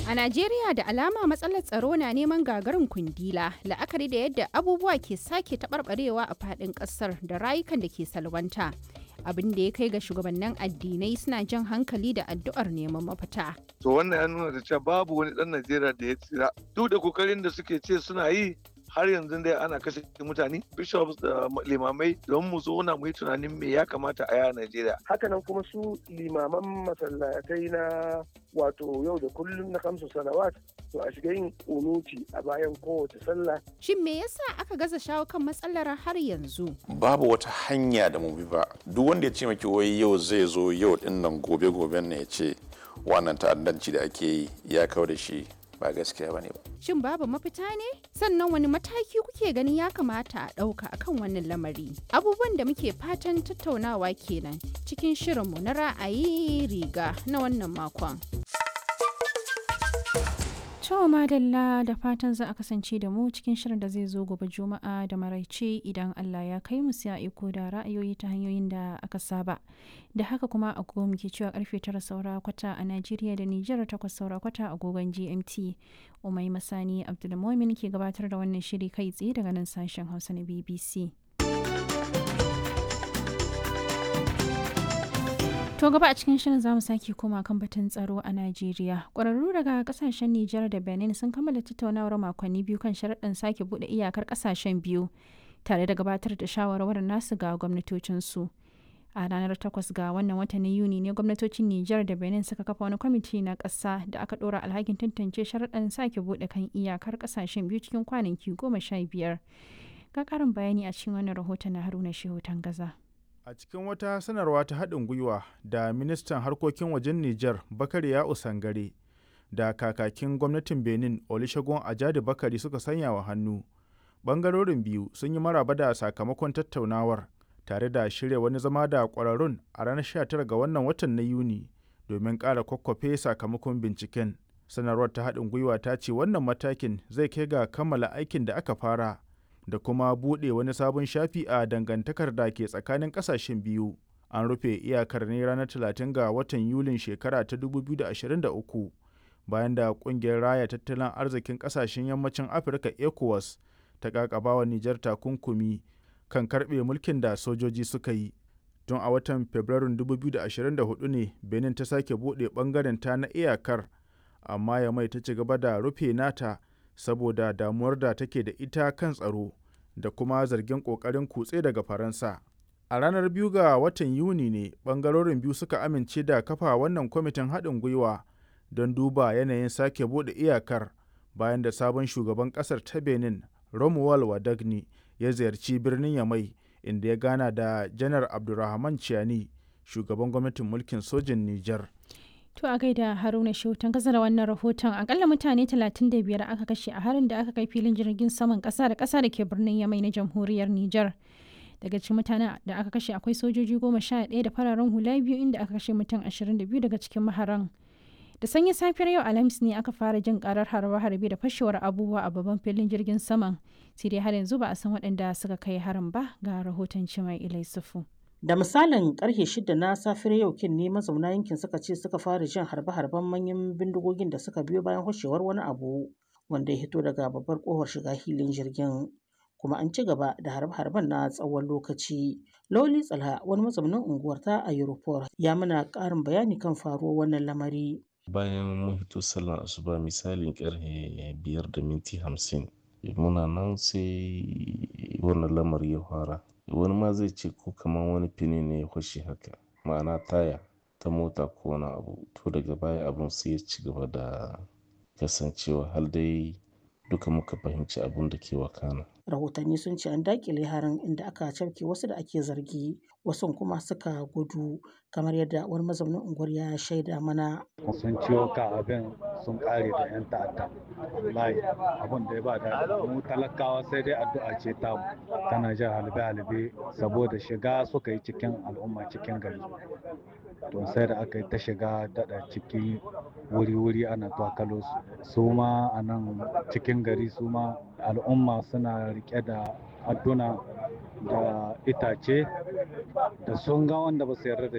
A Najeriya da alama matsalar tsaro na neman gagarin kundila la'akari da yadda abubuwa ke sake taɓarɓarewa a faɗin ƙasar da rayukan da ke salwanta. Abin da ya kai ga shugabannin addinai suna jan hankali da addu'ar neman mafita. To wannan ya nuna da cewa babu wani ɗan Najeriya da ya tsira. Duk da kokarin da suke ce suna yi har yanzu dai ana kashe mutane bishops da limamai don mu zauna mu yi tunanin me ya kamata a yi a Najeriya. Hakanan kuma su limaman masallatai na wato yau da kullum na kamsu salawat to a shiga yin kunuti a bayan kowace sallah. Shin me yasa aka gaza shawo kan matsalar har yanzu? Babu wata hanya da mu bi ba. Duk wanda ya ce maki wai yau zai zo yau din nan gobe goben ne ya ce wannan ta'addanci da ake yi ya kawo da shi ba gaskiya bane ba. Shin babu mafita ne? Sannan wani mataki kuke ganin ya kamata a ɗauka akan wannan lamari? Abubuwan da muke fatan tattaunawa kenan cikin shirinmu na ra'ayi riga na wannan makon. To madalla da fatan za a kasance da mu cikin shirin da zai zo gobe juma'a da maraice idan Allah ya kai mu sai iko da ra'ayoyi ta hanyoyin da aka saba. Da haka kuma agogo muke cewa karfe tara saura kwata a Najeriya da Nijar takwas saura kwata agogon GMT. Umai Masani Abdulmumin ke gabatar da wannan shiri kai tsaye daga nan sashen Hausa na BBC. To gaba a cikin shirin zamu sake koma kan batun tsaro a Najeriya. Ƙwararru daga kasashen Nijar da Benin sun kammala tattaunawar makonni biyu kan sharaɗin sake buɗe iyakar ƙasashen biyu tare da gabatar da shawarwarin nasu ga gwamnatocinsu. A ranar takwas ga wannan watan na Yuni ne gwamnatocin Nijar da Benin suka kafa wani kwamiti na ƙasa da aka ɗora alhakin tantance sharaɗin sake buɗe kan iyakar ƙasashen biyu cikin kwanaki goma sha biyar. Ga ƙarin bayani a cikin wannan rahoton na Haruna Shehu Tangaza. A cikin wata sanarwa ta haɗin gwiwa da ministan harkokin wajen Nijar Bakari ya Usangare da kakakin gwamnatin Benin Olusegun Ajadi Bakari suka sanya wa hannu. Bangarorin biyu sun yi maraba da sakamakon tattaunawar tare da shirya wani zama da ƙwararrun a ranar 19 ga wannan watan na Yuni domin ƙara kwakwafe sakamakon binciken. Sanarwar ta haɗin gwiwa ta ce wannan matakin zai kai ga kammala aikin da aka fara. da kuma buɗe wani sabon shafi a dangantakar da ke tsakanin ƙasashen biyu. An rufe iyakar ne ranar 30 ga watan Yulin shekara ta 2023 bayan da ƙungiyar raya tattalin arzikin ƙasashen yammacin Afirka ECOWAS ta ƙaƙabawa Nijar takunkumi kan karɓe mulkin da sojoji suka yi. Tun a watan Fabrairun 2024 ne Benin ta sake buɗe ɓangaren ta na iyakar, amma ya mai ta ci gaba da rufe nata saboda damuwar da take da ita kan tsaro da kuma zargin ƙoƙarin kutse daga faransa a ranar biyu ga watan yuni ne ɓangarorin biyu suka amince da kafa wannan kwamitin haɗin gwiwa don duba yanayin sake buɗe iyakar bayan da sabon shugaban ƙasar ta benin romuald wadagni ya ziyarci birnin yamai inda ya gana da janar abdulrahman ciani shugaban gwamnatin mulkin sojin nijar To a gaida Haruna Shautan kasa da wannan rahoton akalla mutane 35 aka kashe a harin da aka kai filin jirgin saman kasa da kasa da ke birnin Yamai na jamhuriyar Nijar. Daga cikin mutanen da aka kashe akwai sojoji goma sha ɗaya da fararen hula biyu inda aka kashe mutum 22 daga cikin maharan. Da sanyi safiyar yau Alhamis ne aka fara jin karar harbe-harbe da fashewar abubuwa a babban filin jirgin saman. Sai dai har yanzu ba a san waɗanda suka kai harin ba ga rahoton Cimai Ilai Sufu. Da misalin karfe shida na safiyar yau kin ne mazauna yankin suka ce suka fara jin harbe-harben manyan bindigogin da suka biyo bayan hoshewar wani abu wanda ya hito daga babbar kofar shiga hilin jirgin. Kuma an ci gaba da harbe-harben na tsawon lokaci. Loli Tsalha wani mazaunin unguwar ta a Europol ya mana ƙarin bayani kan faruwar wannan lamari. Bayan mun fito sallar asuba misalin karfe biyar da minti hamsin muna nan sai wannan lamari ya fara. wani ma zai ce ko kamar wani fini ne ya fashe haka ma'ana taya ta mota ko wani abu to daga baya abun sai ya ci gaba da kasancewa har dai duka muka fahimci abun da ke wakana rahotanni sun ce an dakile harin inda aka cafke wasu da ake zargi wasu kuma suka gudu kamar yadda wani mazaunin unguwar ya shaida mana sun ciwo ka abin sun kare da yan ta'adda wallahi abin da ya ba da mu talakawa sai dai addu'a ce ta tana jan halbe halbe saboda shiga suka yi cikin al'umma cikin gari to sai da aka yi ta shiga daɗa ciki wuri-wuri ana twakalo su su ma a nan cikin gari su ma al'umma suna rike da adduna da itace da sun ga wanda ba su yarda da